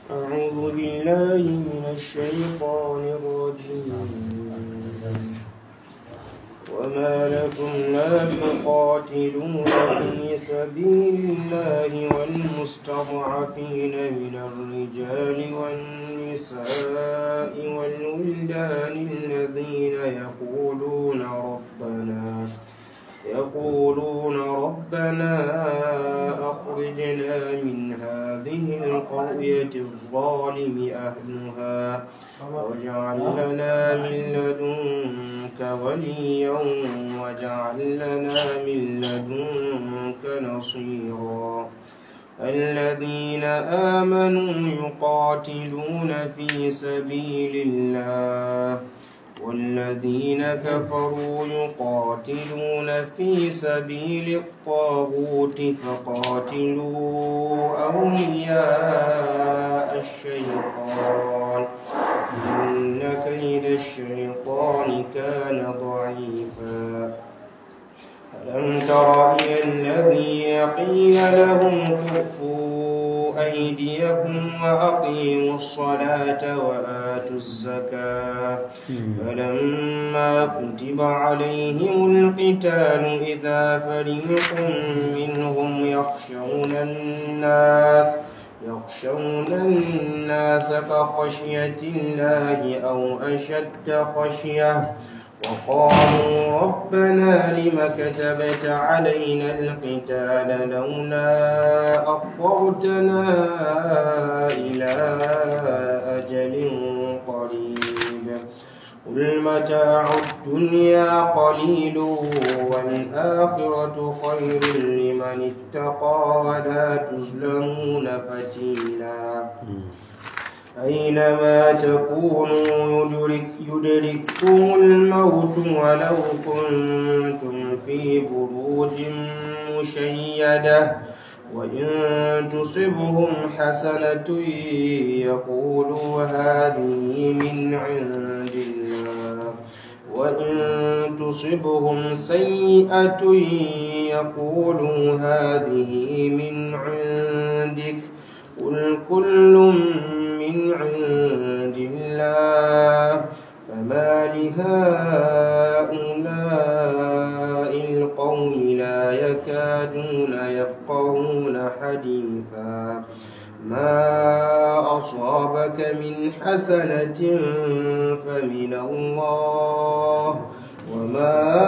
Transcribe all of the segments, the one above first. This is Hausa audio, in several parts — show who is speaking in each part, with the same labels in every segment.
Speaker 1: أعوذ بالله من الشيطان الرجيم وما لكم لا تقاتلون في سبيل الله والمستضعفين من الرجال والنساء والولدان الذين يقولون ربنا يقولون ربنا أخرجنا من هذه القرية الظالم أهلها واجعل لنا من لدنك وليا واجعل لنا من لدنك نصيرا الذين آمنوا يقاتلون في سبيل الله والذين كفروا يقاتلون في سبيل الطاغوت فقاتلوا أولياء الشيطان إن كيد الشيطان كان ضعيفا ألم تر إلى الذين قيل لهم كفوا أيديكم وأقيموا الصلاة وآتوا الزكاة فلما كتب عليهم القتال إذا فريق منهم يخشون الناس يخشون الناس كخشية الله أو أشد خشية وقالوا ربنا لم كتبت علينا القتال لولا أخرتنا إلى أجل قريب قل متاع الدنيا قليل والآخرة خير لمن اتقى ولا تظلمون فتيلا أينما تكونوا يدرك يدرككم الموت ولو كنتم في بروج مشيدة وإن تصبهم حسنة يقولوا هذه من عند الله وإن تصبهم سيئة يقولوا هذه من عندك قل كل من عند الله فما لهؤلاء القوم لا يكادون يفقهون حديثا ما أصابك من حسنة فمن الله وما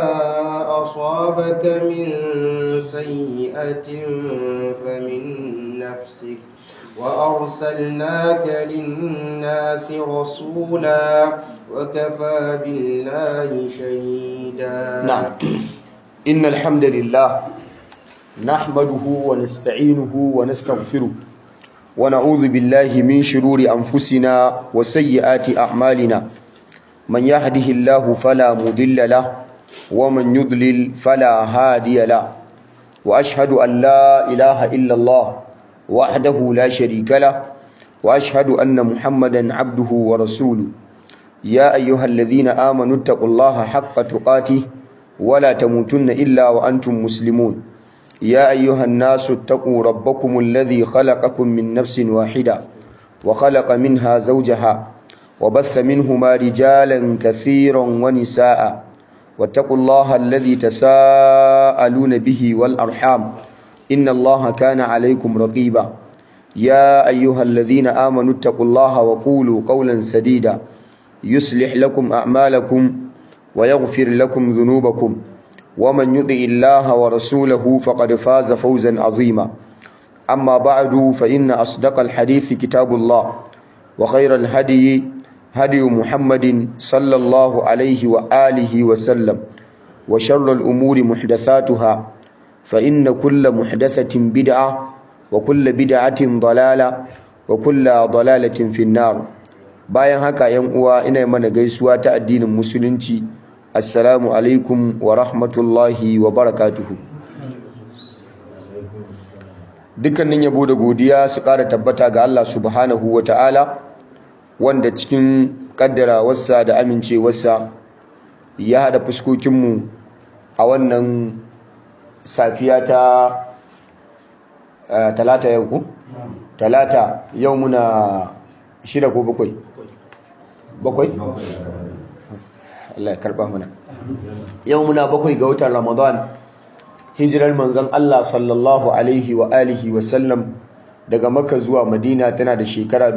Speaker 1: أصابك من سيئة فمن نفسك وأرسلناك للناس رسولا وكفى بالله شهيدا
Speaker 2: نعم إن الحمد لله نحمده ونستعينه ونستغفره ونعوذ بالله من شرور أنفسنا وسيئات أعمالنا من يهده الله فلا مضل له ومن يضلل فلا هادي له وأشهد أن لا إله إلا الله وحده لا شريك له وأشهد أن محمدا عبده ورسوله يا أيها الذين آمنوا اتقوا الله حق تقاته ولا تموتن إلا وأنتم مسلمون يا أيها الناس اتقوا ربكم الذي خلقكم من نفس واحدة وخلق منها زوجها وبث منهما رجالا كثيرا ونساء واتقوا الله الذي تساءلون به والأرحام إن الله كان عليكم رقيبا يا أيها الذين آمنوا اتقوا الله وقولوا قولا سديدا يصلح لكم أعمالكم ويغفر لكم ذنوبكم ومن يطع الله ورسوله فقد فاز فوزا عظيما أما بعد فإن أصدق الحديث كتاب الله وخير الهدي هدي محمد صلى الله عليه وآله وسلم وشر الأمور محدثاتها فإن كل محدثة بدعة وكل بدعة ضلالة وكل ضلالة في النار bayan haka yan uwa ina mana gaisuwa ta addinin musulunci assalamu alaikum wa rahmatullahi wa barakatuhu dukkanin yabo da godiya su ƙara tabbata ga Allah subhanahu wa ta'ala wanda cikin ƙaddarawarsa da amincewarsa ya haɗa fuskokinmu a wannan safiya ta talata yau ku talata yau muna shida ko bakwai bakwai Allah ya karba mana yau muna bakwai ga watan ramadan hijirar manzon Allah sallallahu alaihi wa alihi wa sallam daga makka zuwa madina tana da shekara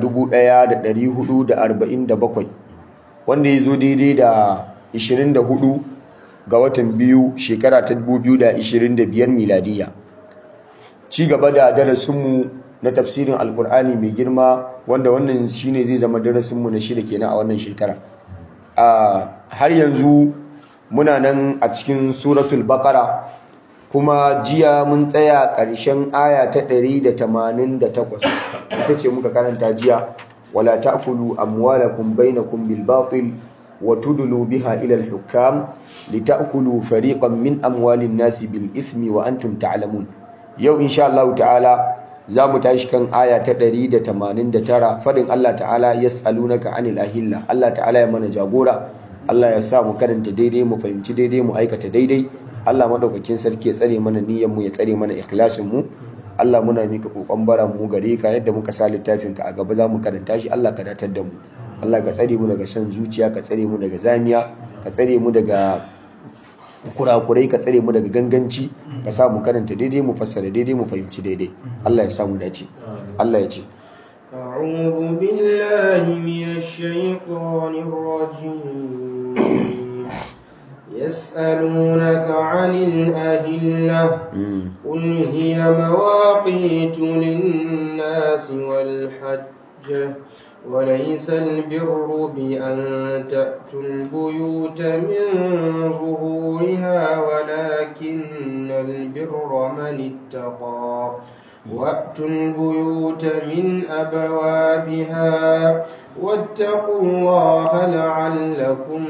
Speaker 2: 1447 wanda ya zo daidai da 24 ga watan biyu shekara ta 2025 miladiya ci gaba da darasinmu na tafsirin alkur'ani mai girma wanda wannan shine zai zama darasinmu na shida kenan a wannan shekara har yanzu muna nan a cikin suratul baqara kuma jiya mun tsaya ƙarshen aya ta 188 ita ce muka karanta jiya wala ta'kulu amwalakum bainakum bil batil wa tudlu biha ila al hukam litakulu fariqan min amwalin nasi bil ithmi wa antum ta'lamun yau insha Allah ta'ala za mu tashi kan aya ta 189 fadin Allah ta'ala yas'alunaka anil ahilla Allah ta'ala ya mana jagora Allah ya sa mu karanta daidai mu fahimci daidai mu aikata daidai Allah madaukakin sarki ya tsare mana niyyar mu ya tsare mana ikhlasin mu Allah muna mika kokon baran mu gare ka yadda muka sa littafin ka a gaba za mu karanta shi Allah ka datar da mu Allah ka tsare mu daga son zuciya ka tsare mu daga zamiya ka tsare mu daga kurakurai ka tsare mu daga ganganci ka sa mu karanta daidai mu fassara daidai mu fahimci daidai Allah ya sa mu dace Allah ya ce
Speaker 1: أعوذ بالله من الشيطان الرجيم يسألونك عن الأهلة قل هي مواقيت للناس والحج وليس البر بأن تأتوا البيوت من ظهورها ولكن البر من اتقى وأتوا البيوت من أبوابها واتقوا الله لعلكم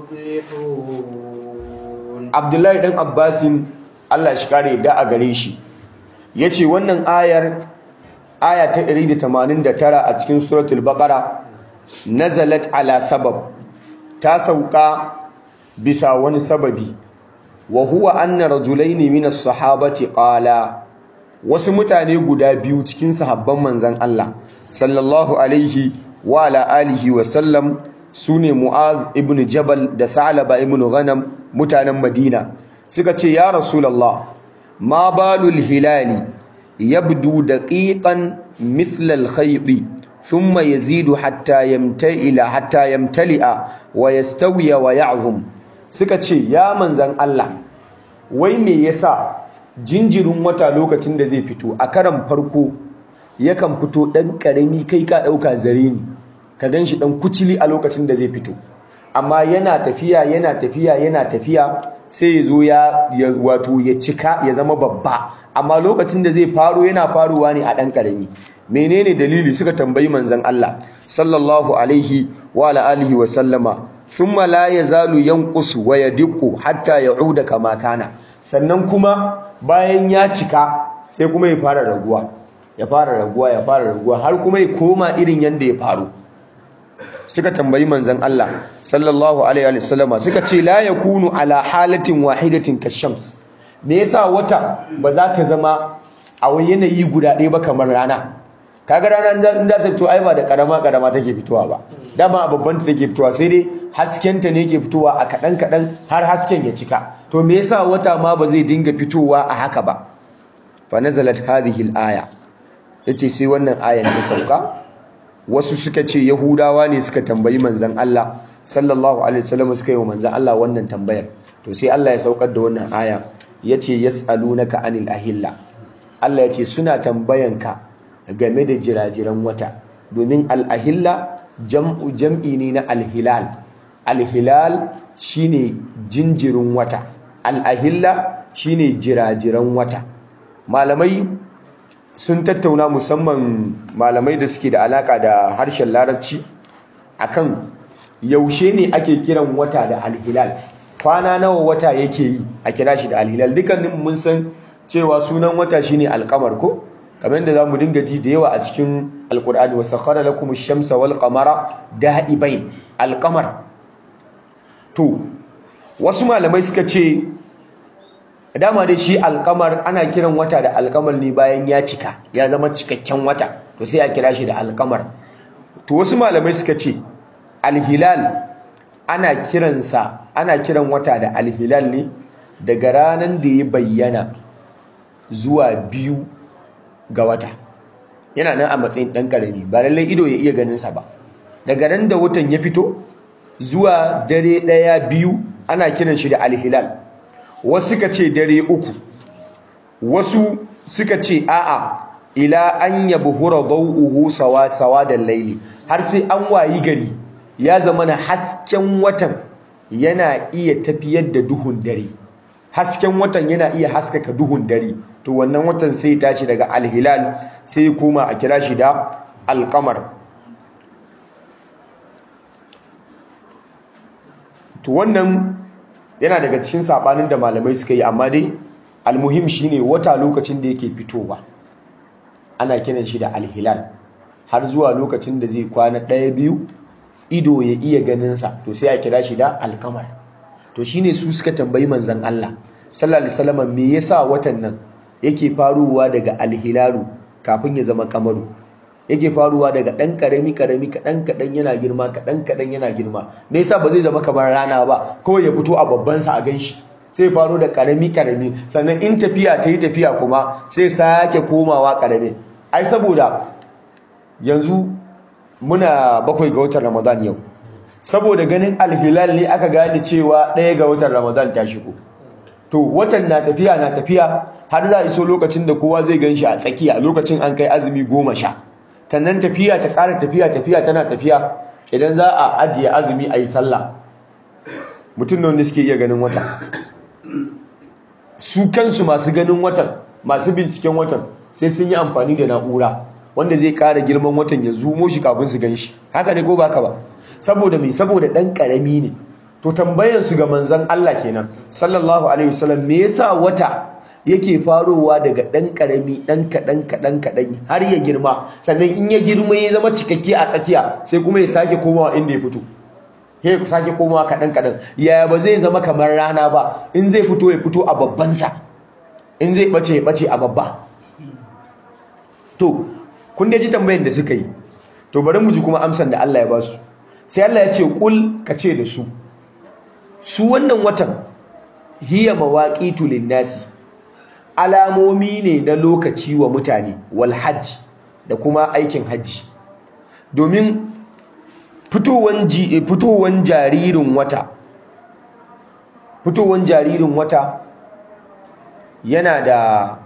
Speaker 1: تفلحون
Speaker 2: Abdullahi dan Abbasin Allah shi kare da a gare shi yace wannan ayar aya ta 189 a cikin suratul baqara nazalat ala sabab ta sauka bisa wani sababi wa huwa anna rajulaini min as-sahabati qala wasu mutane guda biyu cikin sahabban manzon Allah sallallahu alaihi wa ala alihi wa sallam sune Mu'az ibn Jabal da Sa'laba ibn Ghanam mutanen Madina suka ce ya Rasulullah ma balul hilali yabdu daqiqan mithla al-khayt thumma yazidu hatta yamta'ila hatta yamtali'a wa yastawiya wa ya'zum suka ce ya manzan Allah wai me yasa jinjirin wata lokacin da zai fito a karan farko yakan fito dan karami kai ka dauka zare ni ka ganshi dan kucili a lokacin da zai fito amma yana tafiya yana tafiya yana tafiya sai ya zo ya wato ya cika ya zama babba amma lokacin da zai faro yana faruwa ne a dan karami menene dalili suka tambayi manzon Allah sallallahu alaihi wa ala alihi wa sallama thumma la yazalu yanqusu wa yadiqqu hatta ya'uda kama kana sannan kuma bayan ya cika sai kuma ya fara raguwa ya fara raguwa ya fara raguwa har kuma ya koma irin yanda ya faru suka tambayi manzon Allah sallallahu alaihi wa sallama suka ce la yakunu ala halatin wahidatin kashams me yasa wata ba za ta zama a wani yanayi guda ɗaya ba kamar rana kaga rana in da ta fito ai ba da karama karama take fitowa ba dama a babban ta take fitowa sai dai hasken ta ne ke fitowa a kadan kadan har hasken ya cika to me yasa wata ma ba zai dinga fitowa a haka ba fa nazalat hadhihi al-aya yace sai wannan ayan ta sauka wasu suka ce yahudawa ne suka tambayi manzon Allah sallallahu alaihi wasallam suka yi wa manzon Allah wannan tambayar to sai Allah ya saukar da wannan aya yace yasalunaka anil ahilla Allah yace suna tambayanka game da jirajiran wata domin al'ahilla jam'u jam'i ne na alhilal alhilal shine jinjirin wata al'ahilla shine jirajiran wata malamai sun tattauna musamman malamai da suke da alaka da harshen larabci akan yaushe ne ake kiran wata da alhilal kwana nawa wata yake yi a kira shi da alhilal dukkanin mun san cewa sunan wata shine alkamar ko kamar yadda zamu dinga ji da yawa a cikin alqur'ani wa sakhara lakum ash-shamsa wal qamara da'ibain alqamar to wasu malamai suka ce dama dai shi alkamar ana kiran wata da alkamar ne bayan ya cika ya zama cikakken wata to sai a kira shi da alkamar to wasu malamai suka ce alhilal ana kiransa ana kiran wata da alhilal ne daga ranar da ya bayyana zuwa biyu ga wata yana nan a matsayin ɗan ƙarami ba lallai ido ya iya ganinsa ba daga nan da watan ya fito zuwa dare ɗaya biyu ana kiran shi da alhilal wasu suka ce dare uku wasu suka ce a'a ila an yabhura dawuhu sawa sawa da laili har sai an wayi gari ya zama na hasken watan yana iya tafiyar da duhun dare hasken watan yana iya haskaka duhun dare to wannan watan sai ya tashi daga alhilal sai ya koma a kira shi da alqamar to wannan yana daga cikin sabanin da malamai suka yi amma dai almuhim shine wata lokacin da yake fitowa ana kiran shi da alhilal har zuwa lokacin da zai kwana ɗaya biyu ido ya iya ganinsa to sai a kira shi da alkamar to shine su suka tambayi manzon Allah sallallahu alaihi wasallam me yasa watan nan yake faruwa daga alhilalu kafin ya zama kamaru yake faruwa daga ɗan karami karami kaɗan kaɗan yana girma kaɗan kaɗan yana girma me yasa ba zai zama kamar rana ba kawai ya fito a babban sa a ganshi sai faro da karami karami sannan in tafiya ta yi tafiya kuma sai sake komawa karami ai saboda yanzu muna bakwai ga watan ramadan yau saboda ganin alhilal ne aka gane cewa ɗaya ga watan ramadan ta shigo to watan na tafiya na tafiya har za a iso lokacin da kowa zai gan shi a tsakiya lokacin an kai azumi goma sha sannan tafiya ta ƙara tafiya tafiya tana tafiya idan za a ajiye azumi a yi sallah mutum da wanda suke iya ganin wata su kansu masu ganin watan masu binciken watan sai sun yi amfani da na'ura wanda zai ƙara girman watan ya zumo shi kafin su gan shi haka ne ko baka ba saboda mai saboda ɗan ƙarami ne to tambayan su ga manzon Allah kenan sallallahu alaihi wasallam me yasa wata yake farowa daga ɗan ƙarami ɗan kaɗan kaɗan kaɗan har ya girma sannan in ya girma ya zama cikakke a tsakiya sai kuma ya sake komawa inda ya fito ya sake komawa kaɗan kaɗan yaya ba zai zama kamar rana ba in zai fito ya fito a babbansa in zai ɓace ya ɓace a babba to kun da ji tambayan da suka yi to bari mu ji kuma amsan da Allah ya ba su sai Allah ya ce kul ka ce da su su wannan watan hiya mawaqitu lin-nasi alamomi ne na lokaci wa mutane wal hajj da kuma aikin hajji domin fitowan fitowan jaririn wata fitowan jaririn wata yana da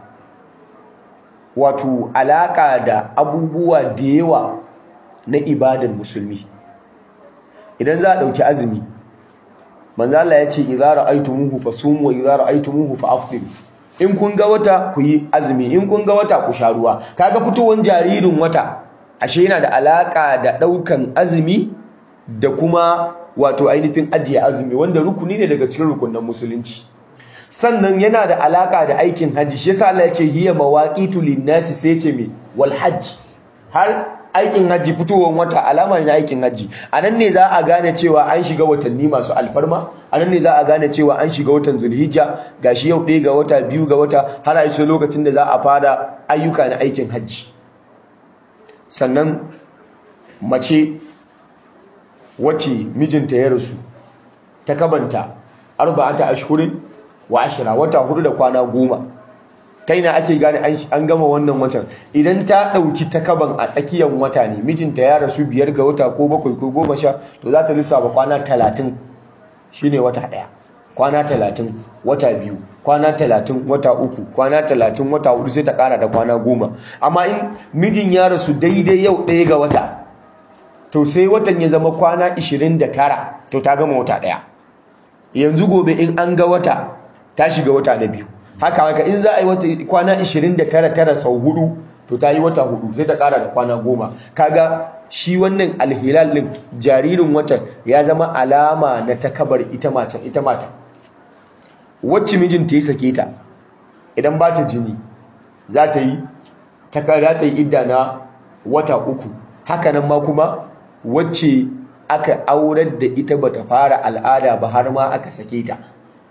Speaker 2: wato alaka da abubuwa da yawa na ibadan musulmi idan za a ɗauki azumi manzo Allah ya ce idza ra'aytumuhu fasumu wa idza ra'aytumuhu fa'aftiru in kun ga wata ku yi azumi in kun ga wata ku sha ruwa kaga fitowar jaririn wata ashe yana da alaka da daukan azumi da kuma wato ainihin ajiye azumi wanda rukuni ne daga cikin rukunin musulunci sannan yana da alaka da aikin hajji shi yasa Allah ya ce hiya mawaqitu linnasi sai ce me wal hajj har aikin hajji fitowar wata alama ne na aikin hajji a nan ne za a gane cewa an shiga watanni masu alfarma a nan ne za a gane cewa an shiga watan zulhijja gashi yau ɗaya ga wata biyu ga wata har a iso lokacin da za a fara ayyuka na aikin hajji sannan mace wacce mijinta ya rasu ta kabanta arba'ata ashhurin wa ashira wata hudu da kwana goma ta ina ake gane an gama wannan watan idan ta ɗauki takaban a tsakiyar wata ne mijinta ya rasu biyar ga wata ko bakwai ko goma sha to za ta lissafa kwana talatin shine wata ɗaya kwana talatin wata biyu kwana talatin wata uku kwana talatin wata hudu sai ta ƙara da kwana goma amma in mijin ya rasu daidai yau ɗaya ga wata to sai watan ya zama kwana ishirin da tara to ta gama wata ɗaya yanzu gobe in an ga wata ta shiga wata na biyu haka haka in za a yi wata kwana 29 tara sau hudu to ta yi wata hudu sai ta kara da kwana goma kaga shi wannan alhilal din jaririn watan ya zama alama na takabar ita matan ita mata wacce mijinta ya sake ta idan ba ta jini za ta yi za ta yi idda na wata uku hakanan ma kuma wacce aka aurar da ita bata fara al'ada ba har ma aka sake ta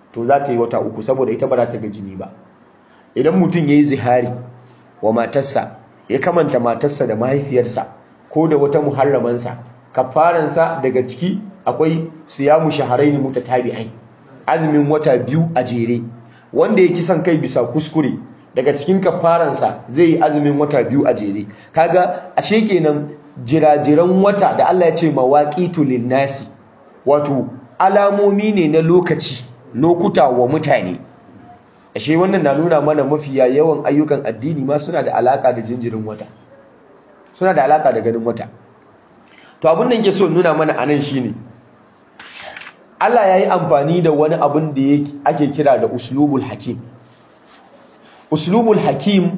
Speaker 2: to za ta yi wata uku saboda ita ba za ta ga jini ba idan mutum ya yi zihari wa matarsa ya kamanta matarsa da mahaifiyarsa ko da wata muharramansa kafaransa daga ciki akwai siyamu shaharaini mutatabi'ai azumin wata biyu a jere wanda ya kisan kai bisa kuskure daga cikin kafaransa zai yi azumin wata biyu a jere kaga ashe kenan jirajiran wata da Allah ya ce mawaqitu linnasi wato alamomi ne na lokaci lokuta wa mutane ashe wannan na nuna mana mafiya yawan ayyukan addini ma suna da alaka da jinjirin wata suna da alaka da ganin wata to abin da yake so nuna mana anan shine Allah ya yi amfani da wani abin da ake kira da uslubul hakim uslubul hakim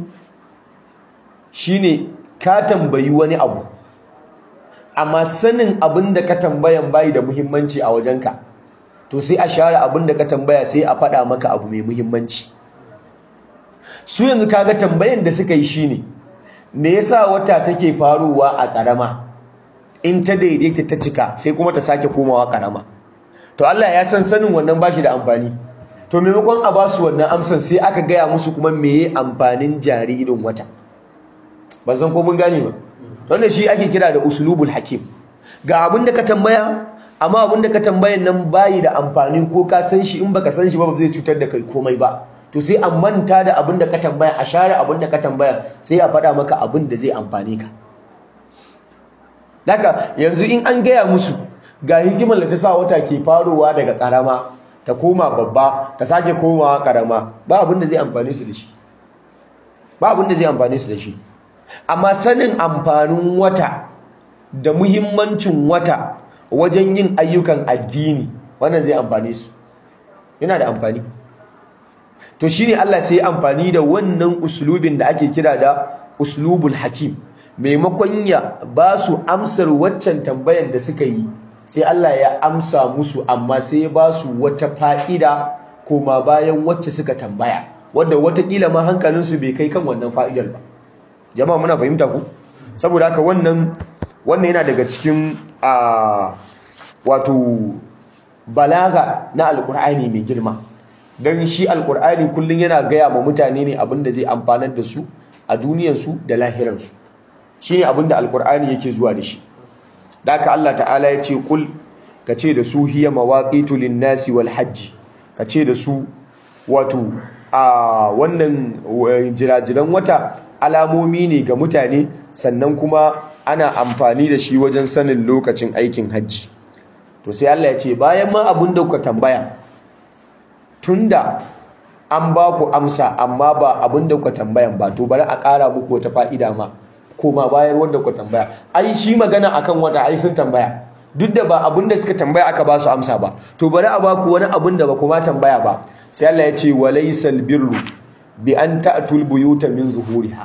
Speaker 2: shine ka tambayi wani abu amma sanin abin da ka tambayan bayi da muhimmanci a wajenka to sai a share abin da ka tambaya sai a faɗa maka abu mai muhimmanci su yanzu kaga tambayan da suka yi shine me yasa wata take faruwa a ƙarama in ta daidaita ta cika sai kuma ta sake komawa ƙarama to Allah ya san sanin wannan bashi da amfani to maimakon a ba su wannan amsan sai aka gaya musu kuma meye amfanin jaririn wata ba san ko mun gane ba wannan shi ake kira da uslubul hakim ga abin da ka tambaya amma abin da ka tambayan nan bayi da amfani ko ka san shi in baka san shi ba ba zai cutar da kai komai ba to sai a manta da abin da ka tambaya a share abin da ka tambaya sai a faɗa maka abin da zai amfane ka daga yanzu in an gaya musu ga hikimar da ta sa wata ke farowa daga karama ta koma babba ta sake komawa karama ba abin da zai amfane su da shi ba abin da zai amfane su da shi amma sanin amfanin wata da muhimmancin wata wajen yin ayyukan addini wannan zai amfane su yana da amfani to shine Allah sai ya amfani da wannan uslubin da ake kira da uslubul hakim maimakon ya ba su amsar waccan tambayar da suka yi sai Allah ya amsa musu amma sai ya ba su wata fa'ida koma bayan wacce suka tambaya wadda watakila ma hankalinsu bai kai kan wannan fa'idar ba jama'a muna fahimta ku saboda haka wannan wannan yana daga cikin a wato balaga na alkur'ani mai girma don shi alkur'ani kullum yana gaya ma mutane ne abinda zai amfanar da su a duniyarsu da lahirarsu shi ne abinda alkur'ani yake zuwa da shi da aka Allah ta'ala ya ce kul ka ce da su hiya mawaqitu lin-nasi wal hajji ka ce da su wato a wannan jirajiran wata alamomi ne ga mutane sannan kuma ana amfani da shi wajen sanin lokacin aikin hajji to sai Allah ya ce bayan ma abin da kuka tambaya tunda an ba ku amsa amma ba abin da kuka tambayan ba to bari a ƙara muku wata fa'ida ma koma bayar wanda kuka tambaya ai shi magana akan wata ai sun tambaya duk da ba abin da suka tambaya aka ba su amsa ba to bari a ba ku wani abin da ba kuma tambaya ba sai Allah ya ce walaysal birru bi an ta'tul buyuta min zuhuriha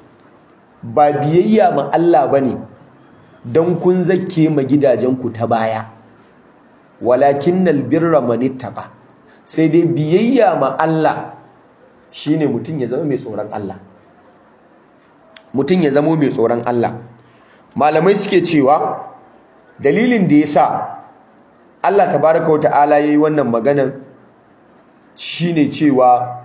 Speaker 2: ba biyayya ma Allah bane dan kun zakke ma gidajenku ta baya walakinnal birra man ittaqa sai dai biyayya ma Allah shine mutum ya zama mai tsoron Allah mutum ya zama mai tsoron Allah malamai suke cewa dalilin da yasa Allah tabaraka wa ta'ala yayi wannan maganar shine cewa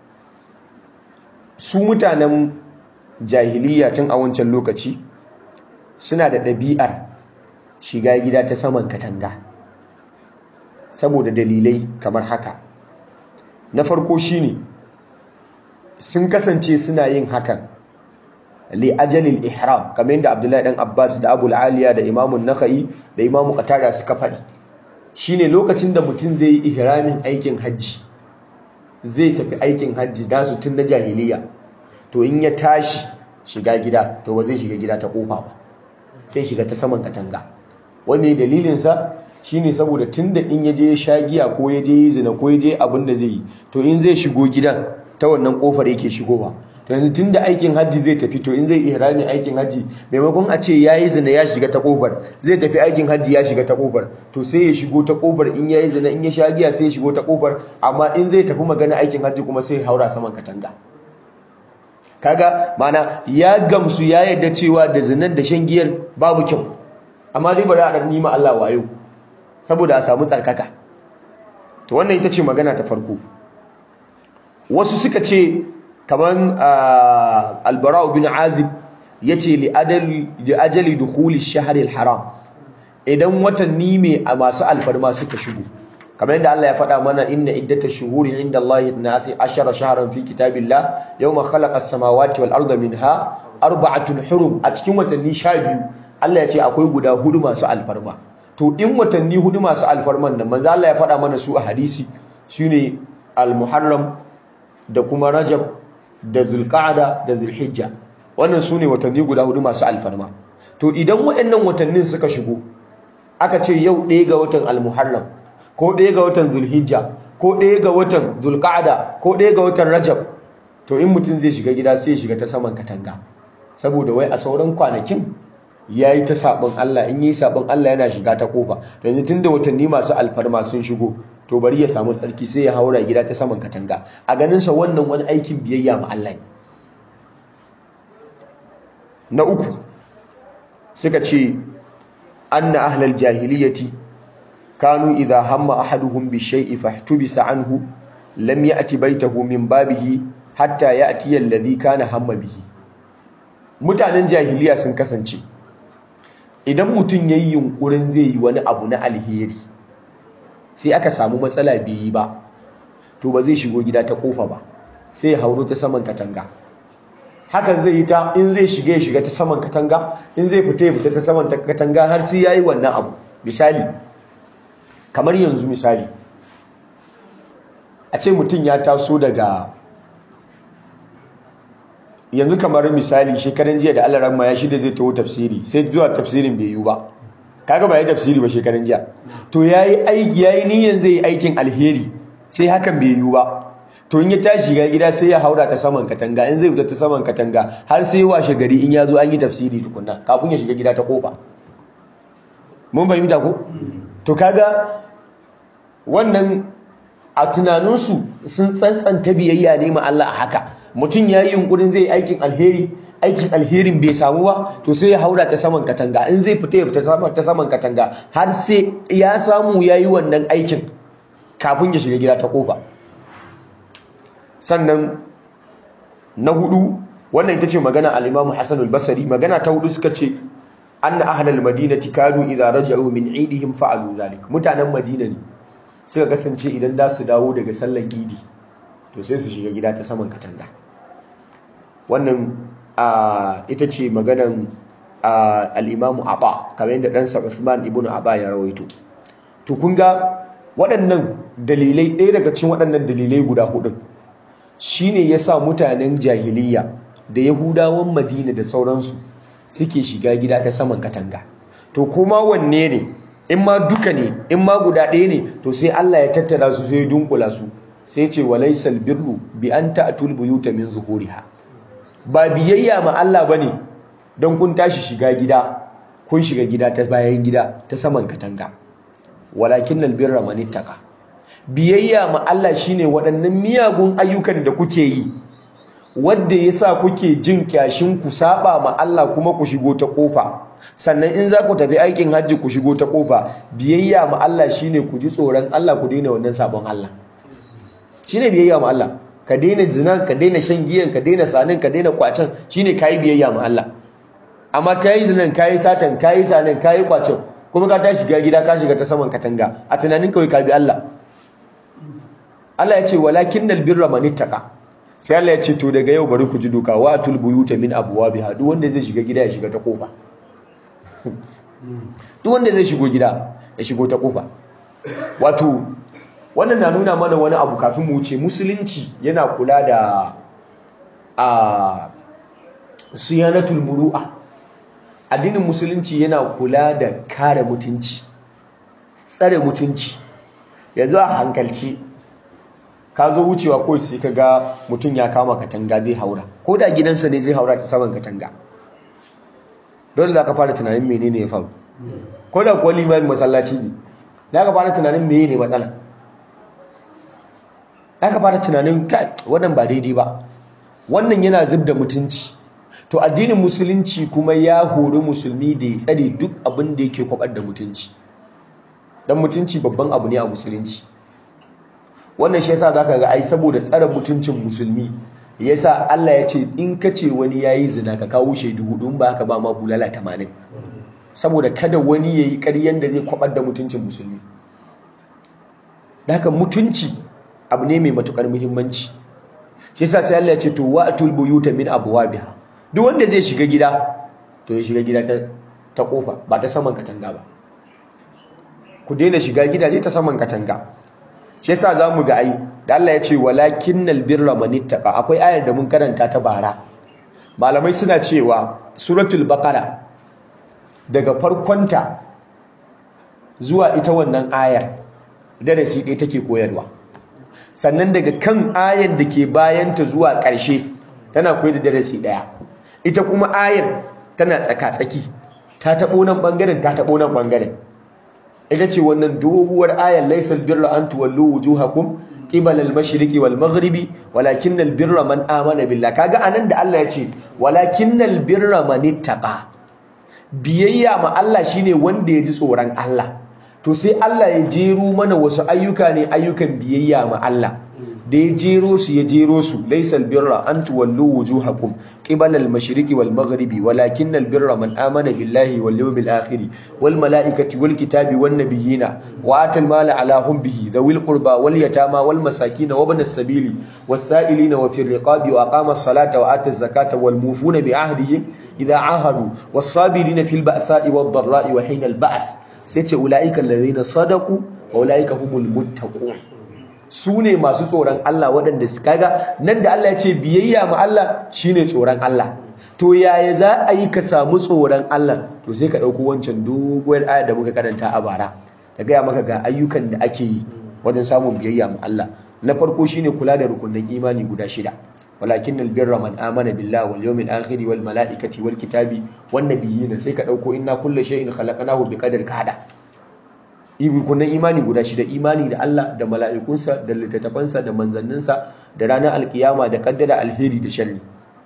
Speaker 2: su mutanen jahiliya tun a wancan lokaci suna da ɗabi'ar shiga gida ta saman katanga saboda dalilai kamar haka na farko shine sun kasance suna yin hakan li ajalil ihram kamar yadda Abdullahi dan Abbas da Abu Aliya da Imam Nakhai da Imam Qatada suka faɗi shine lokacin da mutum zai yi ihramin aikin hajji zai tafi aikin hajji da su tun na jahiliya to in ya tashi shiga gida to ba zai shiga gida ta kofa ba sai shiga ta saman katanga wanne dalilin sa shine saboda tunda in yaje ya sha giya ko ya je zina ko ya je abin da zai yi to in zai shigo gidan ta wannan kofar yake shigowa to yanzu tunda aikin hajji zai tafi to in zai ihrami aikin hajji maimakon a ce yayi zina ya shiga ta kofar zai tafi aikin hajji ya shiga ta kofar to sai ya shigo ta kofar in yayi zina in ya sha giya sai ya shigo ta kofar amma in zai tafi magana aikin hajji kuma sai ya haura saman katanga kaga mana ya gamsu ya yarda cewa da zinan da shan giyar babu kyau amma dai bari a dan nima Allah wayo saboda a samu tsarkaka to wannan ita ce magana ta farko wasu suka ce kaman albara'u bin azib ya ce li ajali dukhuli shahril haram idan watanni mai a masu alfarma suka shigo kamar yadda Allah ya faɗa mana inna iddata shuhuri inda Allah ithnati ashara shahran fi kitabillah yawma khalaqa as-samawati wal arda minha arba'atun hurum a cikin watanni 12 Allah ya ce akwai guda hudu masu alfarma to in watanni hudu masu alfarman nan manzo Allah ya faɗa mana su a hadisi shine al-muharram da kuma rajab da zulqa'da da zulhijja wannan sune watanni guda hudu masu alfarma to idan waɗannan watannin suka shigo aka ce yau ɗaya ga watan al-muharram ko ɗaya ga watan zulhijja ko ɗaya ga watan zulqa'da ko ɗaya ga watan rajab to in mutum zai shiga gida sai ya shiga ta saman katanga saboda wai a sauran kwanakin ya yi ta sabon Allah in yi sabon Allah yana shiga ta kofa yanzu tunda watanni masu alfarma sun shigo to bari ya samu tsarki sai ya haura gida ta saman katanga a ganinsa wannan wani aikin biyayya ma Allah ne na uku suka ce anna ahlal jahiliyati kanu idha hamma ahaduhum bi shay'i fahtubisa anhu lam ya'ti baytahu min babihi hatta ya'ti alladhi kana hamma bihi mutanen jahiliya sun kasance idan mutum yayi yunkurin zai yi wani abu na alheri sai aka samu matsala bai yi ba to ba zai shigo gida ta kofa ba sai ya hauro ta saman katanga hakan zai yi ta in zai shiga ya shiga ta saman katanga in zai fita ya fita ta saman katanga har sai yayi wannan abu misali kamar yanzu misali a ce mutum ya taso daga yanzu kamar misali shekaran jiya da Allah ramma ya shida zai taho tafsiri sai zuwa tafsirin bai yiwu ba kaga ba ya tafsiri ba shekaran jiya to yayi aiki yayi niyyar zai yi aikin alheri sai hakan bai yiwu ba to in ya tashi ga gida sai ya haura ta saman katanga in zai fita ta saman katanga har sai washe gari in ya zo an yi tafsiri tukunna kafin ya shiga gida ta kofa mun fahimta ko to kaga wannan a tunaninsu sun tsantsanta biyayya ne ma Allah a haka mutum ya yi yunkurin zai aikin alheri aikin alherin bai samu ba to sai ya haura ta saman katanga in zai fita ya fita ta saman katanga har sai ya samu ya yi wannan aikin kafin ya shiga gida ta kofa sannan na hudu wannan ita ce magana al-Imam Hassan al-Basri magana ta hudu suka ce anna ahlal madinati kanu idza raja'u min idihim fa'alu zalik mutanen madina ne suka kasance idan da su dawo daga sallar idi to sai su shiga gida ta saman katanga wannan ita ce maganan al-Imam Aba kamar yadda ɗansa Uthman ibn Aba ya rawaito to kun ga waɗannan dalilai ɗaya daga cikin waɗannan dalilai guda hudun shine yasa mutanen jahiliya da yahudawan madina da sauransu suke shiga gida ta saman katanga to kuma wanne ne in ma duka ne in ma guda ɗaya ne to sai Allah ya tattara su sai ya dunkula su sai ce walaysal birru bi an ta'tul buyuta min zuhuriha ba biyayya ma Allah bane don kun tashi shiga gida kun shiga gida ta bayan gida ta saman katanga walakinnal birra man ittaqa biyayya ma Allah shine waɗannan miyagun ayyukan da kuke yi wanda yasa kuke jin kyashin ku saba ma Allah kuma ku shigo ta kofa sannan in za ku tafi aikin hajji ku shigo ta kofa biyayya ma Allah shine ku ji tsoron Allah ku daina wannan sabon Allah shine biyayya ma Allah ka daina zina ka daina shan giyan ka daina sanin ka daina kwacen shine kai biyayya ma Allah amma kai zinan kai satan kai sanin kai kwacen kuma ka tashi ga gida ka shiga ta saman katanga a tunanin kawai ka bi Allah Allah ya ce walakinnal birra man ittaqa sai Allah ya ce to daga yau bari ku ji doka wa atul buyuta min abwabiha duk wanda zai shiga gida ya shiga ta kofa duk wanda zai shigo gida ya shigo ta kofa wato wannan na nuna mana wani abu kafin mu wuce musulunci yana kula da a siyanatul muru'a addinin musulunci yana kula da kare mutunci tsare mutunci yanzu a hankalci ka zo wucewa ko sai ka ga mutum ya kama katanga zai haura ko da gidansa ne zai haura ta saman katanga dole za ka fara tunanin menene ya faru ko da kuwa limamin masallaci ne za ka fara tunanin menene matsala za ka fara tunanin wannan ba daidai ba wannan yana zub da mutunci to addinin musulunci kuma ya hori musulmi da ya tsare duk abin da yake kwabar da mutunci don mutunci babban abu ne a musulunci wannan shi yasa zaka ga ai saboda tsare mutuncin musulmi yasa Allah ya ce in ka ce wani yayi zina ka kawo shaidu hudu in ba haka ba ma bulala 80 saboda kada wani yayi ƙaryan da zai kwabar da mutuncin musulmi haka mutunci abu ne mai matukar muhimmanci shi yasa sai Allah ya ce to wa'tul buyuta min abwabiha duk wanda zai shiga gida to ya shiga gida ta ta kofa ba ta saman katanga ba ku daina shiga gidaje ta saman katanga shi yasa zamu ga ai da Allah ya ce walakinnal birra manittaqa akwai ayar da mun karanta ta bara malamai suna cewa suratul baqara daga farkonta zuwa ita wannan ayar darasi ɗaya take koyarwa sannan daga kan ayar da ke bayanta zuwa ƙarshe tana koyar da darasi ɗaya ita kuma ayar tana tsaka-tsaki ta taɓo nan ɓangaren ta taɓo nan ɓangaren ita ce wannan doguwar ayar laisal birra an tuwallu wujuhakum qibal al-mashriqi wal maghribi walakinnal birra man amana billah kaga anan da Allah ya ce walakinnal birra man ittaqa biyayya ma Allah shine wanda ya ji tsoron Allah to sai Allah ya jero mana wasu ayyuka ne ayyukan biyayya ma Allah da ya jero su ya jero su laysal birra an tuwallu wujuhakum qibala al-mashriqi wal maghribi walakinnal birra man amana billahi wal yawmil akhir wal malaikati wal kitabi wan nabiyina wa atal mala ala hubbihi dhawil qurba wal yatama wal masakin wa ibnas sabili was sa'ilina wa fir riqabi wa aqama as-salata wa ata az-zakata wal mufuna bi ahdihim idha ahadu was sabirina fil ba'sa'i wad dharra'i wa hina al-ba's sai ce ulaika alladhina sadaqu wa ulaika humul muttaqun su ne masu tsoron Allah waɗanda su kaga nan da Allah ya ce biyayya ma Allah shine tsoron Allah to yaya za a yi ka samu tsoron Allah to sai ka ɗauko wancan doguwar ayar da muka karanta a bara ta gaya maka ga ayyukan da ake yi wajen samun biyayya ma Allah na farko shine kula da rukunin imani guda shida walakin albirra man amana billahi wal yawmil akhir wal malaikati wal kitabi wan nabiyina sai ka ɗauko inna kullu shay'in khalaqnahu biqadar ka hada rukunan imani guda shida imani da Allah da mala'ikunsa da littattafansa da manzanninsa da ranar alkiyama da kaddara alheri da sharri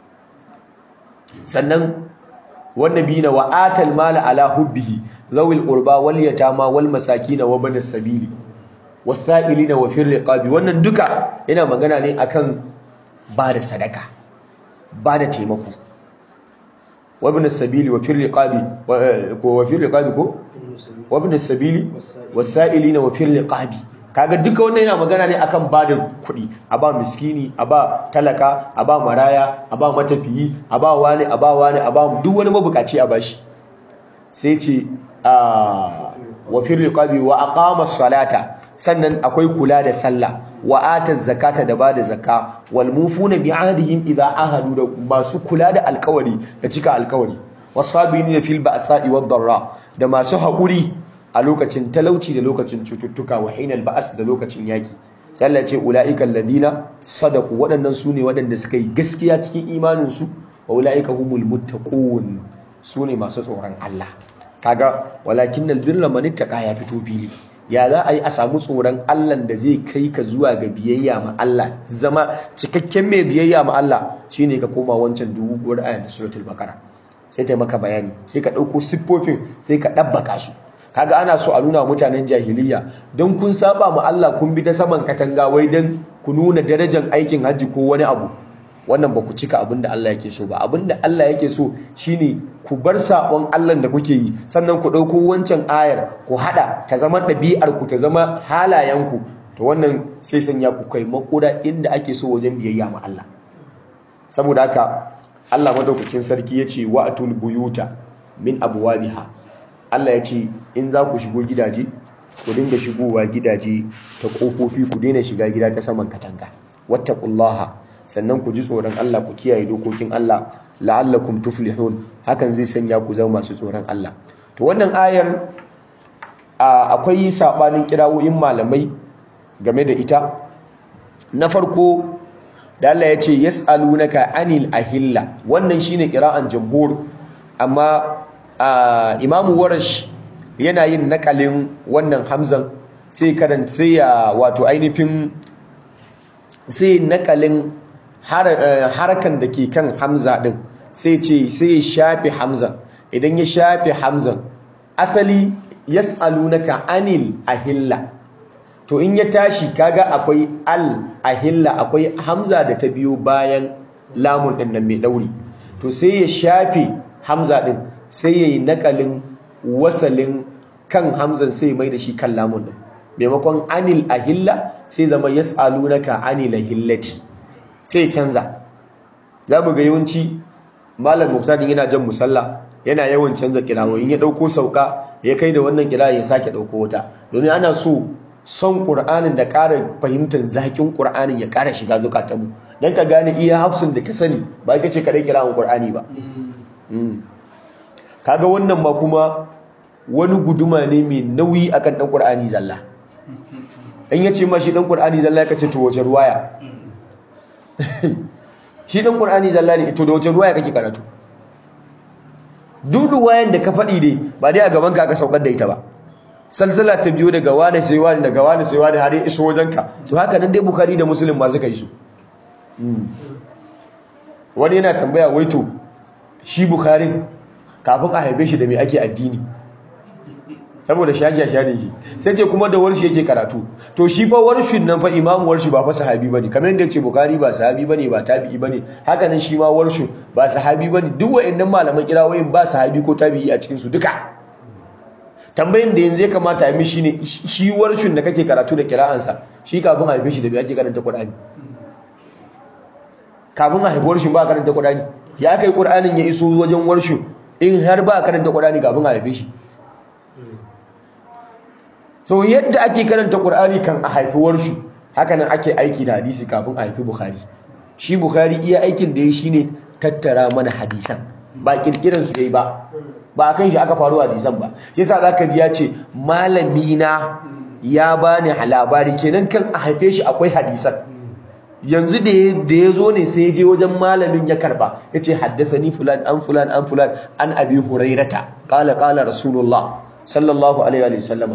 Speaker 2: sannan wannan bina wa atal mala ala hubbihi zawil qurba wal yatama wal masakin wa banas sabili wasailina wa fil riqabi wannan duka yana magana ne akan ba da sadaka ba da taimako wa banas sabili wa fil riqabi wa fil riqabi ko wabin sabili wasa'ilina wa fil liqabi kaga duka wannan yana magana ne akan bada kuɗi a ba miskini a ba talaka a ba maraya a ba matafiyi a ba wani a ba wani a ba duk wani mabukaci a bashi sai ce wa fil liqabi wa aqama salata sannan akwai kula da sallah wa ata zakata da bada zakka wal mufuna bi ahdihim idha ahadu da masu kula da alkawari da cika alkawari wasabirina fil ba'sa'i wad darra da masu haƙuri a lokacin talauci da lokacin cututtuka wa hinal ba'as da lokacin yaki sai Allah ce ulaiikal ladina sadaqu waɗannan sune waɗanda suka yi gaskiya cikin imanin su wa ulaika humul muttaqun sune masu tsoron Allah kaga walakinnal birra man ittaqa ya fito fili ya za a yi a samu tsoron Allah da zai kai ka zuwa ga biyayya ma Allah zama cikakken mai biyayya ma Allah shine ka koma wancan doguwar ayat suratul baqara sai ta maka bayani sai ka ɗauko siffofin sai ka ɗabbaka su kaga ana so a nuna mutanen jahiliya don kun saba ma Allah kun bi ta saman katanga wai don ku nuna darajar aikin hajji ko wani abu wannan ba ku cika abin da Allah yake so ba abin da Allah yake so shine ku bar sabon Allah da kuke yi sannan ku ɗauko wancan ayar ku haɗa ta zama ɗabi'ar ku ta zama halayenku to wannan sai sanya ku kai makura inda ake so wajen biyayya ma Allah saboda haka Allah madaukakin sarki ya ce wa atul buyuta min abwabiha Allah ya ce in za ku shigo gidaje ku dinga shigowa gidaje ta kofofi ku daina shiga gida ta saman katanga wattaqullaha sannan ku ji tsoron Allah ku kiyaye dokokin Allah la'allakum tuflihun hakan zai sanya ku zama masu tsoron Allah to wannan ayar akwai sabanin kirawoyin malamai game da ita na farko da Allah ya ce yas'alunaka anil ahilla wannan shine kira'an jamhur amma imamu warash yana yin nakalin wannan hamzan sai karanta sai ya wato ainihin sai nakalin harkan da ke kan hamza din sai ce sai ya shafi hamzan idan ya shafi hamzan asali yas'alunaka anil ahilla to in ya tashi kaga akwai al ahilla akwai hamza da ta biyo bayan lamun din nan mai dauri to sai ya shafe hamza din sai yayi nakalin wasalin kan hamzan sai mai da shi kan lamun din maimakon anil ahilla sai zama yas'alunaka anil ahillati sai canza za mu ga yawanci malam muftadin yana jan musalla yana yawan canza kirawoyin ya dauko sauka ya kai da wannan kira ya sake dauko wata domin ana so son qur'anin da ƙara fahimtar zakin qur'anin ya ƙara shiga zukatanmu dan ka gane iya hafsin da ka sani ba ka ce kadai kira'un qur'ani ba kaga wannan ma kuma wani guduma ne mai nauyi akan dan qur'ani zalla in yace ma shi dan qur'ani zalla ya kace to wace ruwaya shi dan qur'ani zalla ne to da wace ruwaya kake karatu duk ruwayan da ka faɗi dai ba dai a gaban ka aka saukar da ita ba salsala ta biyo daga wani sai wani daga wani sai wani har ya iso wajenka to haka nan dai bukhari da muslim ma suka yi su wani yana tambaya wai to shi bukhari kafin a haife shi da mai ake addini saboda shashasha ne shi sai ce kuma da warshi yake karatu to shi fa warshin nan fa imamu warshi ba fa sahabi bane kamar yadda ce bukari ba sahabi bane ba tabi'i bane haka nan shi ma warshin ba sahabi bane duk wayannan malaman kirawoyin ba sahabi ko tabi'i a cikin su duka tambayin da yanzu ya kamata a yi mishi ne shi warshin da kake karatu da kira'ansa shi kafin a haife shi da me ake karanta qur'ani kafin a haifi warshin ba karanta qur'ani ya kai qur'anin ya iso wajen warshin in har ba karanta qur'ani kafin a haife shi so yadda ake karanta Qur'ani kan a haifuwar shi hakanan ake aiki da hadisi kafin a haifi Bukhari shi Bukhari iya aikin da ya shine tattara mana hadisan ba kirkiran su yayi ba ba kan shi aka faru hadisan ba shi yasa zaka ji ya ce malami na ya bani labari kenan kan a haife shi akwai hadisan yanzu da ya zo ne sai ya je wajen malamin ya karba ya ce haddasani fulan an fulan an fulan an abi hurairata qala qala rasulullah sallallahu alaihi wa sallam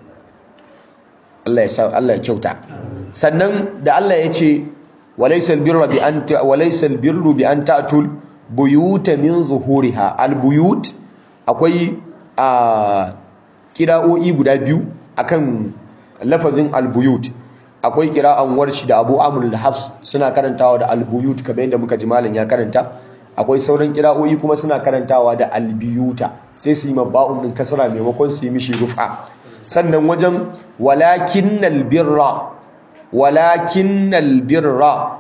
Speaker 2: Allah ya sa Allah ya kyauta sannan da Allah ya ce walaysal birru bi an walaysal birru bi an ta'tul buyuta min zuhuriha al buyut akwai a kira'o'i guda biyu akan lafazin al buyut akwai kira'an warshi da Abu Amr al-Hafs suna karantawa da al buyut kamar yadda muka ji malam ya karanta akwai sauran kira'o'i kuma suna karantawa da al biyuta sai su yi mabba'un din kasra maimakon su yi mishi rufa sannan wajen walakinnal birra walakinnal birra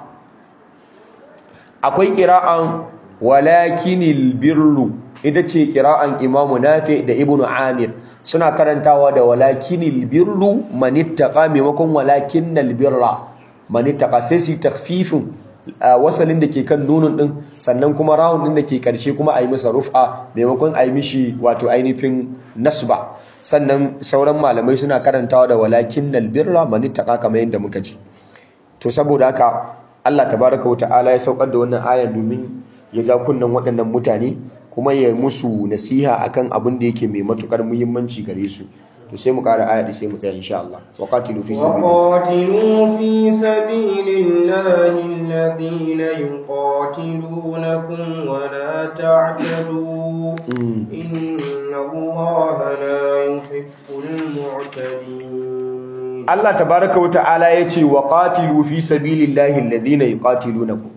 Speaker 2: akwai qira'an walakinil birru ita ce qira'an imamu nafi da ibnu amir suna karantawa da walakinil birru manittaqa maimakon walakinnal birra manittaqa sai su takfifin wasalin da ke kan nunun din sannan kuma rawun din da ke karshe kuma a yi masa rufa maimakon a yi mishi wato ainihin nasba sannan sauran malamai suna karantawa da walakin nalbirra manittaka kamar yadda muka ji to saboda haka Allah tabaraka wa ta'ala ya saukar da wannan ayan domin ya ja kunnan waɗannan mutane kuma ya musu nasiha akan abin da yake mai matukar muhimmanci gare su to sai mu ƙara aya sai mu tsaya insha Allah wa qatilu fi
Speaker 1: وقاتلوا في سبيل الله الذين يقاتلونكم ولا تعتدوا إن الله لا يحب المعتدين
Speaker 2: Allah tabaraka wa ta'ala yace wa qatilu fi sabilillahi alladhina yuqatilunakum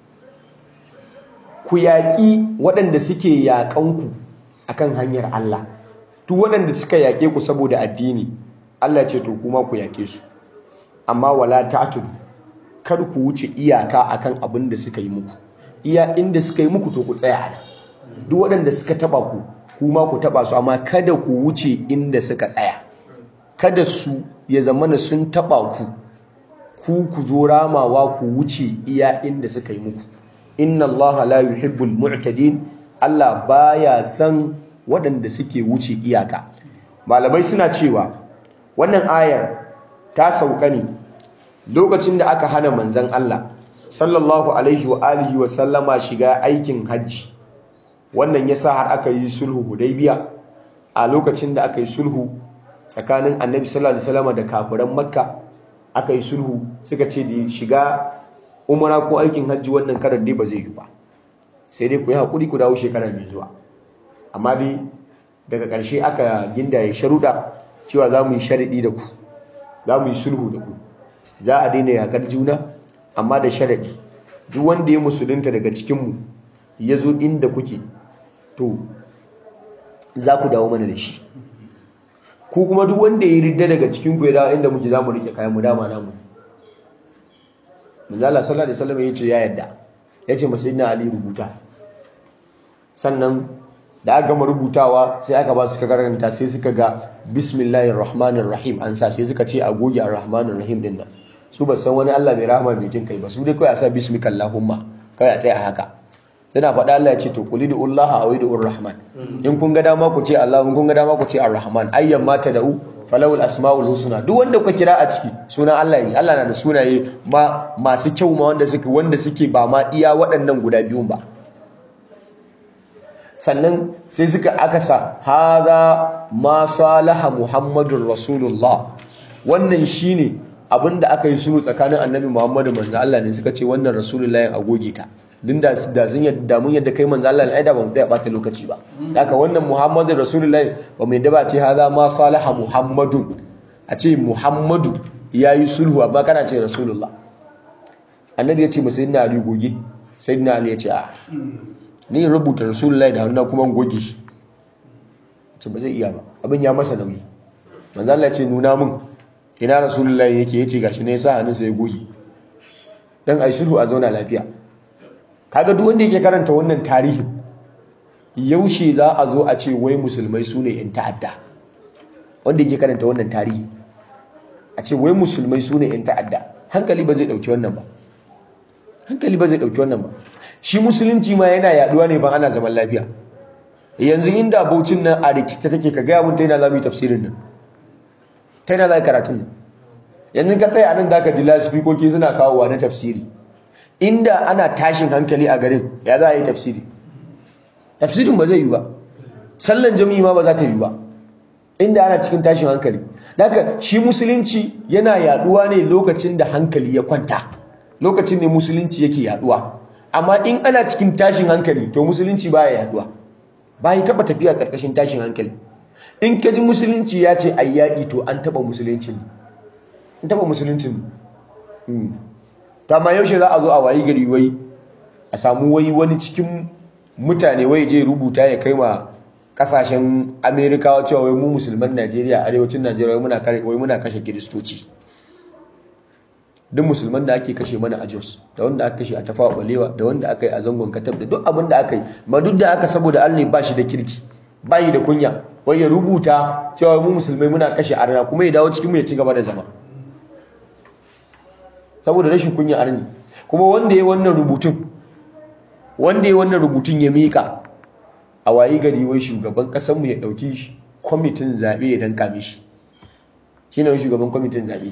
Speaker 2: ku yaƙi waɗanda suke yaƙanku akan hanyar Allah duk waɗanda suka yaƙe ku saboda addini Allah ce to kuma ku yaƙe su amma wala ta'tud kar ku wuce iyaka akan abin da suka yi muku iya inda suka yi muku to ku tsaya nan duk waɗanda suka taba ku kuma ku taba su amma kada ku wuce inda suka tsaya kada su ya zamana sun taba ku ku ku zo ramawa ku wuce iya inda suka yi muku inna allaha la yuhibbul mu'tadin Allah baya san waɗanda suke wuce iyaka malamai suna cewa wannan ayar ta sauka ne lokacin da aka hana manzon Allah sallallahu alaihi wa alihi wa sallama shiga aikin hajji wannan yasa har aka yi sulhu hudaybiya a lokacin da aka yi sulhu tsakanin annabi sallallahu alaihi wasallam da kafiran makka aka yi sulhu suka ce da shiga umara ko aikin hajji wannan karan dai ba zai yi ba sai dai ku yi hakuri ku dawo shekara mai zuwa amma dai daga ƙarshe aka ginda ya sharuɗa cewa za mu yi sharaɗi da ku za mu yi sulhu da ku za a daina yakar juna amma da sharadi duk wanda ya musulunta daga cikinmu ya zo inda kuke to za ku dawo mana da shi ku kuma duk wanda ya ridda daga cikinku ya dawo inda muke za mu rike kayan mu dama namu manzala sallallahu alaihi wasallam ya ce ya yadda ya ce masayidina ali rubuta sannan da aka gama rubutawa sai aka ba su ka karanta sai suka ga bismillahir rahmanir rahim an sa sai suka ce a goge ar-rahmanir rahim din nan su ba san wani Allah mai rahama mai jin kai ba su dai kai a sa bismika allahumma kai a tsaya haka suna faɗa Allah ya ce to kuli da Allah a wai da rahman in kun ga dama ku ce Allah in kun ga dama ku ce ar-rahman ayyan ma da'u falawul asmaul husna duk wanda kuka kira a ciki sunan Allah ne Allah na da sunaye ma masu kyau ma wanda suke wanda suke ba ma iya waɗannan guda biyun ba sannan sai suka akasa hadha ma salaha muhammadur rasulullah wannan shine abinda aka yi sulhu tsakanin annabi muhammadu manzo Allah ne suka ce wannan rasulullahi a goge ta din da da sun yadda mun yadda kai manzo Allah ai da ba mu tsaya bata lokaci ba haka wannan muhammadu rasulullahi ba mu yadda ba ce hadha ma salaha muhammadun a ce muhammadu yayi sulhu amma kana ce rasulullah annabi ya ce mu sayyidina ali goge sayyidina ali ya ce a ni rubuta rasulullahi da hannu kuma goge shi ce ba zai iya ba abin ya masa nauyi manzo Allah ya ce nuna mun ina rasulullahi yake yace gashi ne yasa hannunsa ya goge dan ai sulhu a zauna lafiya kaga duk wanda yake karanta wannan tarihi yaushe za a zo a ce wai musulmai su ne yan ta'adda wanda yake karanta wannan tarihi a ce wai musulmai su ne yan ta'adda hankali ba zai dauki wannan ba hankali ba zai dauki wannan ba shi musulunci ma yana yaduwa ne ban ana zaman lafiya yanzu inda baucin nan a rikice take ka gaya mun ta yana za mu yi tafsirin nan ta yana za karatun nan yanzu ka tsaye a nan da ka ji lasifikoki suna kawowa na tafsiri inda ana tashin hankali a garin ya za a yi tafsiri tafsirin ba zai yi ba sallan jami'i ma ba za ta yi ba inda ana cikin tashin hankali daga shi musulunci yana yaduwa ne lokacin da hankali ya kwanta lokacin ne musulunci yake yaduwa amma in ana cikin tashin hankali to musulunci baya yaduwa bai taba tafiya karkashin tashin hankali in ka ji musulunci ya ce ai yaƙi to an taba musulunci an taba musulunci ta ma yaushe za a zo a wayi gari wai a samu wai wani cikin mutane wai je rubuta ya kai ma kasashen amerikawa cewa wai mu musulman najeriya arewacin najeriya wai muna kashe kiristoci duk musulman da ake kashe mana a jos da wanda aka kashe a tafawa balewa da wanda aka yi a zangon katab da duk abin da aka yi ma duk da aka saboda allah ba shi da kirki ba yi da kunya wai ya rubuta cewa mu musulmai muna kashe arna kuma ya dawo cikin mu ya ci gaba da zama saboda rashin kunya arni kuma wanda ya wannan rubutun wanda ya wannan rubutun ya mika a wayi gari wai shugaban kasar mu ya dauki kwamitin zabe ya danka mishi shine wai shugaban kwamitin zabe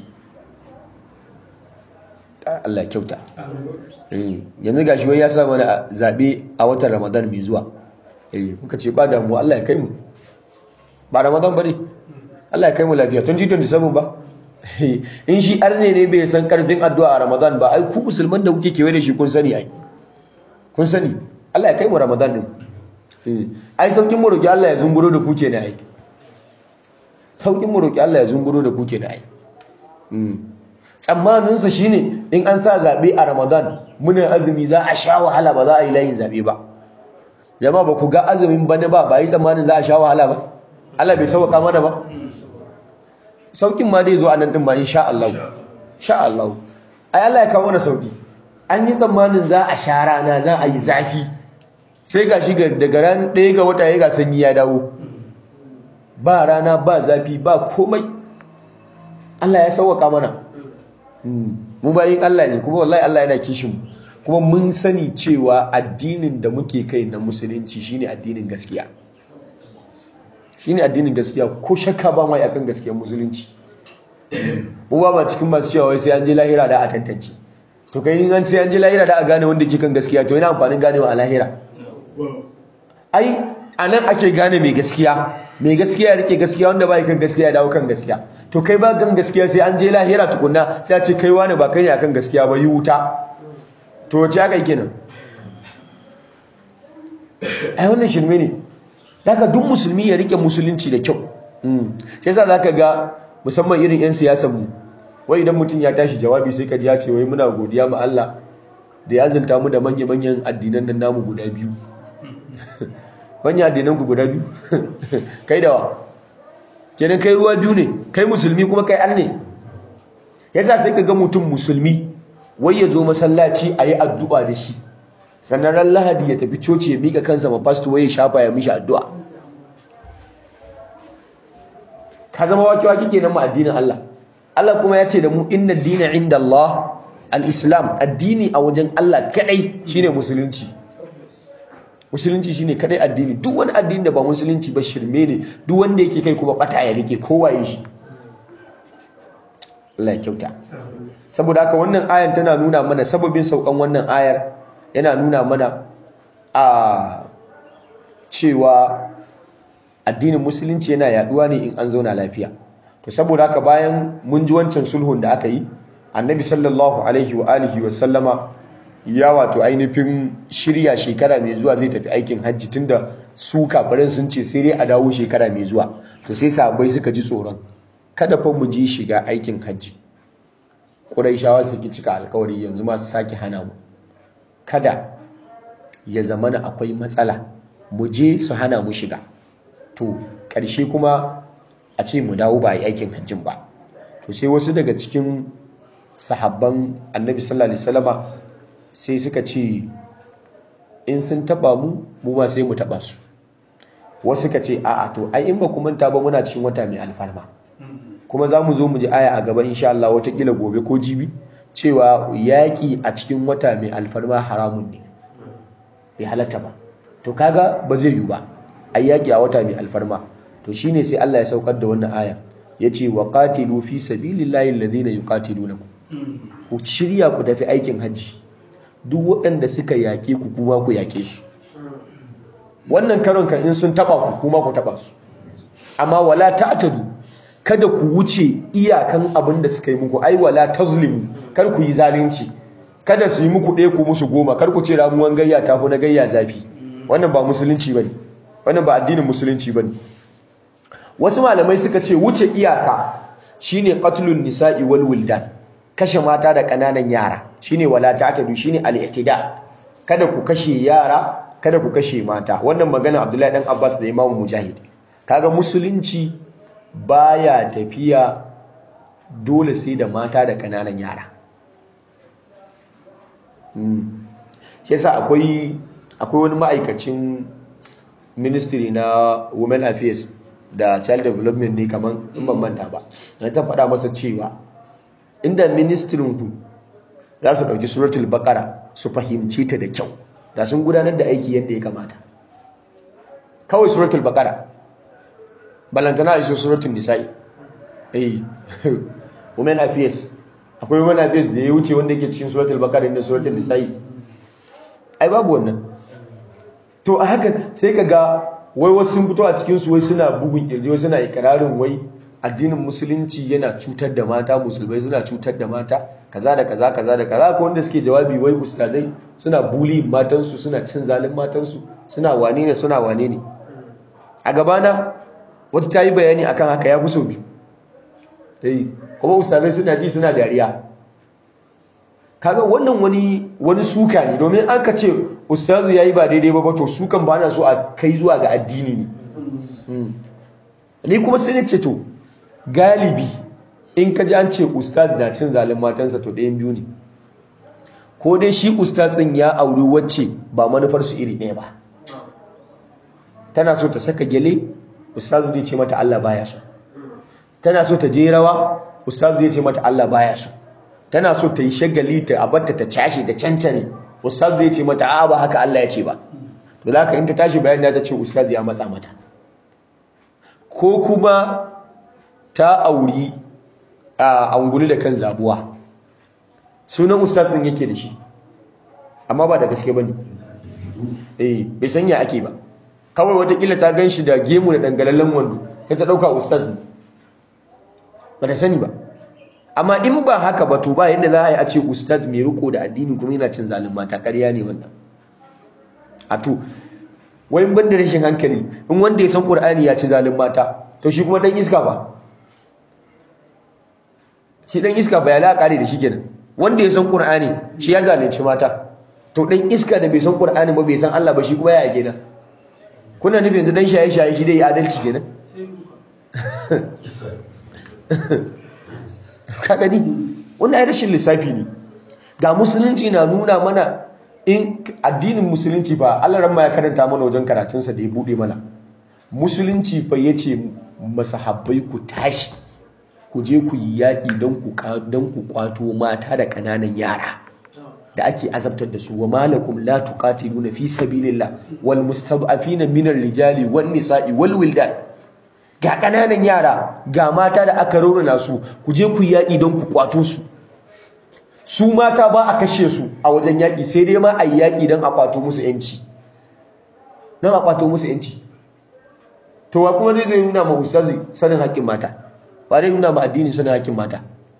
Speaker 2: Allah kyauta yanzu gashi wai ya sa mana zabe a watan Ramadan mai zuwa eh muka ce ba damuwa Allah ya kai mu ba Ramadan bane Allah ya kai mu lafiya 2027 ba in shi arne ne bai san karfin addu'a a Ramadan ba ai ku musulman da kuke kewaye da shi kun sani ai kun sani Allah ya kai mu Ramadan din ai saukin mu roki Allah ya zunguro da ku kenan ai saukin mu roki Allah ya zunguro da ku kenan ai tsammanin sa shine in an sa zabe a Ramadan muna azumi za a sha wahala ba za a yi layin zabe ba jama'a ba ku ga azumin bane ba ba yi tsammanin za a sha wahala ba Allah bai sauka mana ba saukin ma dai zo a nan din ba insha Allah insha Allah ai Allah ya kawo mana sauki an yi tsammanin za a sha rana za a yi zafi sai gashi daga ran ɗaya ga wata ya ga sanyi ya dawo ba rana ba zafi ba komai Allah ya sauwaka mana mu bayin Allah ne kuma wallahi Allah yana kishin mu kuma mun sani cewa addinin da muke kai na musulunci shine addinin gaskiya shine addinin gaskiya ko shakka ba mai akan gaskiyar musulunci mu ba ba cikin masu cewa wai sai an je lahira da a tantance to kai in an sai an je lahira da a gane wanda ke kan gaskiya to yana amfanin ganewa a lahira ai anan ake gane mai gaskiya mai gaskiya ya rike gaskiya wanda ba kan gaskiya ya dawo kan gaskiya to kai ba kan gaskiya sai an je lahira tukunna sai a ce kai wani ba kai ne akan gaskiya ba yi wuta to wace aka yi kenan ai wannan shirme ne daga duk musulmi ya rike musulunci da kyau sai sa zaka ga musamman irin yan siyasar mu wai idan mutum ya tashi jawabi sai ka ji ya ce wai muna godiya ma Allah da ya zanta mu da manya-manyan addinan nan namu guda biyu manyan addinan ku guda biyu kai dawa kenan kai ruwa biyu ne kai musulmi kuma kai an ne yasa sai ka ga mutum musulmi wai ya zo masallaci a yi addu'a da shi sannan ran lahadi ya tafi coci ya miƙa kansa ma fasto wai ya shafa ya mishi addu'a ka zama wake-wake kenan ma addinin Allah Allah kuma ya ce da mu inna dina inda Allah al-islam addini a wajen Allah kadai shine musulunci musulunci shine kadai addini duk wani addini da ba musulunci ba shirme ne duk wanda yake kai kuma bata ya rike kowa ya shi Allah ya kyauta saboda haka wannan ayar tana nuna mana sababin saukan wannan ayar yana nuna mana a cewa addinin musulunci yana yaduwa ne in an zauna lafiya to saboda haka bayan mun ji wancan sulhun da aka yi annabi sallallahu alaihi wa alihi wa sallama ya wato ainihin shirya shekara mai zuwa zai tafi aikin hajji tunda su kafirin sun ce sai dai a dawo shekara mai zuwa to sai sahabbai suka ji tsoron kada fa mu je shiga aikin hajji Qurayshawa su ki cika alkawari yanzu ma su sake hana mu kada ya zamana akwai matsala mu je su hana mu shiga to ƙarshe kuma a ce mu dawo ba yi aikin hajjin ba to sai wasu daga cikin sahabban annabi sallallahu alaihi wasallama sai suka ce in sun taba mu mu ma sai mu taba su wasu suka ce a'a to ai in ba ku manta ba muna cikin wata mai alfarma kuma za mu zo mu ji aya a gaba insha Allah watakila gobe ko jibi cewa yaƙi a cikin wata mai alfarma haramun ne bai halatta ba to kaga ba zai yiwu ba ai yaƙi a wata mai alfarma to shine sai Allah ya saukar da wannan aya yace wa qatilu fi sabilillahi alladhina yuqatilunakum ku shirya ku tafi aikin hajji duk waɗanda suka yaƙe ku kuma ku yaƙe su wannan karon kan in sun taba ku kuma ku taba su amma wala ta'tadu kada ku wuce iyakan abin da suka yi muku ai wala tazlimu kar ku yi zalunci kada su yi muku ɗaya ku musu goma kar ku ce ramuwan gayya ta fi na gayya zafi wannan ba musulunci bane wannan ba addinin musulunci bane wasu malamai suka ce wuce iyaka shine qatlun nisa'i wal wildan kashe mata da kananan yara shine wala ta'tadu shine al-i'tida kada ku kashe yara kada ku kashe mata wannan magana Abdullahi dan Abbas da Imam Mujahid kaga musulunci baya tafiya dole sai da mata da kananan yara shi yasa akwai akwai wani ma'aikacin ministry na women affairs da child development ne kaman in ban manta ba na ta faɗa masa cewa inda ministrin ku za su ɗauki suratul baqara su fahimci ta da kyau da sun gudanar da aiki yadda ya kamata kawai suratul baqara balantana a iso suratul nisa'i eh women affairs akwai women affairs da ya wuce wanda yake cikin suratul baqara da suratul nisa'i ai babu wannan to a haka sai ka ga wai wasu sun fito a cikin su wai suna bugun kirji wai suna ikirarin wai addinin musulunci yana cutar da mata musulmai suna cutar da mata kaza da kaza kaza da kaza ko wanda suke jawabi wai ustazai suna buli matansu suna cin zalin matansu suna wane ne suna wane ne a gabana wata ta yi bayani akan haka ya fi so biyu kuma ustazai suna ji suna dariya kaga wannan wani wani suka ne domin an ka ce ustazu yayi ba daidai ba to sukan ba na so a kai zuwa ga addini ne ni kuma sai ne ce to galibi in ka ji an ce ustaz na cin zalin matansa to ɗayan biyu ne ko dai shi ustaz ɗin ya auri wacce ba manufar su iri ɗaya ba tana so ta saka gyale ustaz zai ce mata Allah baya so tana so ta je rawa ustaz zai ce mata Allah baya so tana so ta yi shagali ta abarta ta cashe da cancane ustaz zai ce mata a ba haka Allah ya ce ba to za ka in ta tashi bayan da ta ce ustaz ya matsa mata ko kuma ta auri a angulu da kan zabuwa sunan ustaz din yake da shi amma ba da gaske bane eh bai san ya ake ba kawai watakila ta gan shi da gemu da dangalallen wando kai ta dauka ustaz ne ba ta sani ba amma in ba haka ba to ba yadda za a yi a ce ustaz mai riko da addini kuma yana cin zalin mata ƙarya ne wannan a to wai ban da rashin hankali in wanda ya san qur'ani ya ci zalin mata to shi kuma dan iska ba shi dan iska ba ya la kare da shi kenan wanda ya san qur'ani shi ya zalunci mata to dan iska da bai san qur'ani ba bai san Allah ba shi kuma ya kenan kuna nufi yanzu dan shaye shaye shi dai adalci kenan ka gani wannan ai rashin lissafi ne ga musulunci na nuna mana in addinin musulunci fa Allah ran ma ya karanta mana wajen karatunsa da ya bude mana musulunci fa yace masahabbai ku tashi ku je ku yi yaƙi don ku don ku kwato mata da ƙananan yara da ake azabtar da su wa malakum la tuqatiluna fi sabilillah wal mustad'afina minar rijali wan nisa'i wal wildan ga ƙananan yara ga mata da aka raunana su ku je ku yi yaƙi don ku kwato su su mata ba a kashe su a wajen yaƙi sai dai ma a yi yaƙi don a kwato musu yanci don a kwato musu yanci to wa kuma zai nuna ma ustazi sanin haƙƙin mata ba zai nuna ma addini sanin haƙƙin mata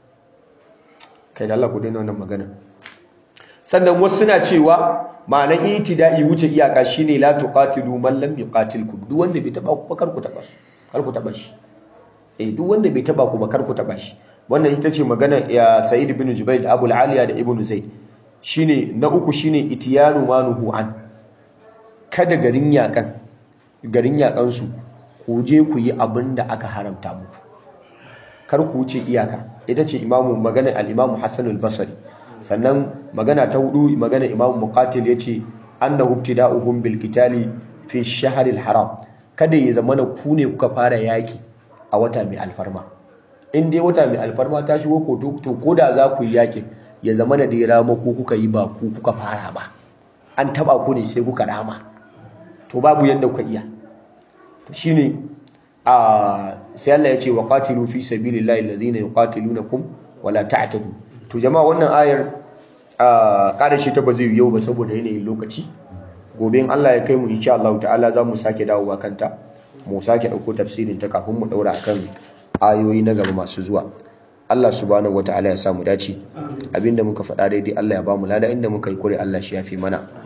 Speaker 2: kai da Allah ku daina wannan magana sannan wasu suna cewa ma'anar itida'i wuce iyaka shine la tuqatilu man lam yuqatilkum duk wanda bai taba ku ba kar ku taba su kar ku taba shi eh duk wanda bai taba ku ba kar ku taba shi wannan ita ce magana ya Sa'id ibn Jubair da Abu aliya da Ibn Zaid shine na uku shine itiyanu manuhu an kada garin yakan garin yakan su ku je ku yi abin da aka haramta muku kar ku wuce iyaka ita ce imamu magana al-Imam Hassan al-Basri sannan magana ta hudu magana Imam Muqatil yace annahu ibtida'uhum bil qitali fi shahr al-haram kada ya zamana ku ne kuka fara yaki a wata mai alfarma in dai wata mai alfarma ta shigo ko to ko da za ku yi yakin ya zama da dai rama ko kuka yi ba ku kuka fara ba an taba ku ne sai kuka rama to babu yadda kuka iya to shine a sai Allah ya ce wa qatilu fi sabilillahi alladhina yuqatilunakum wala ta'tadu to jama'a wannan ayar a kada shi ta ba zai yau ba saboda yanayin lokaci gobe in Allah ya kai mu insha Allah ta'ala za mu sake dawowa kanta mu sake dauko tafsirin ta kafin mu daura akan ayoyi na gaba masu zuwa Allah subhanahu wataala ya samu dace abinda muka faɗa daidai Allah ya ba mu lada inda muka yi kure Allah shi yafi mana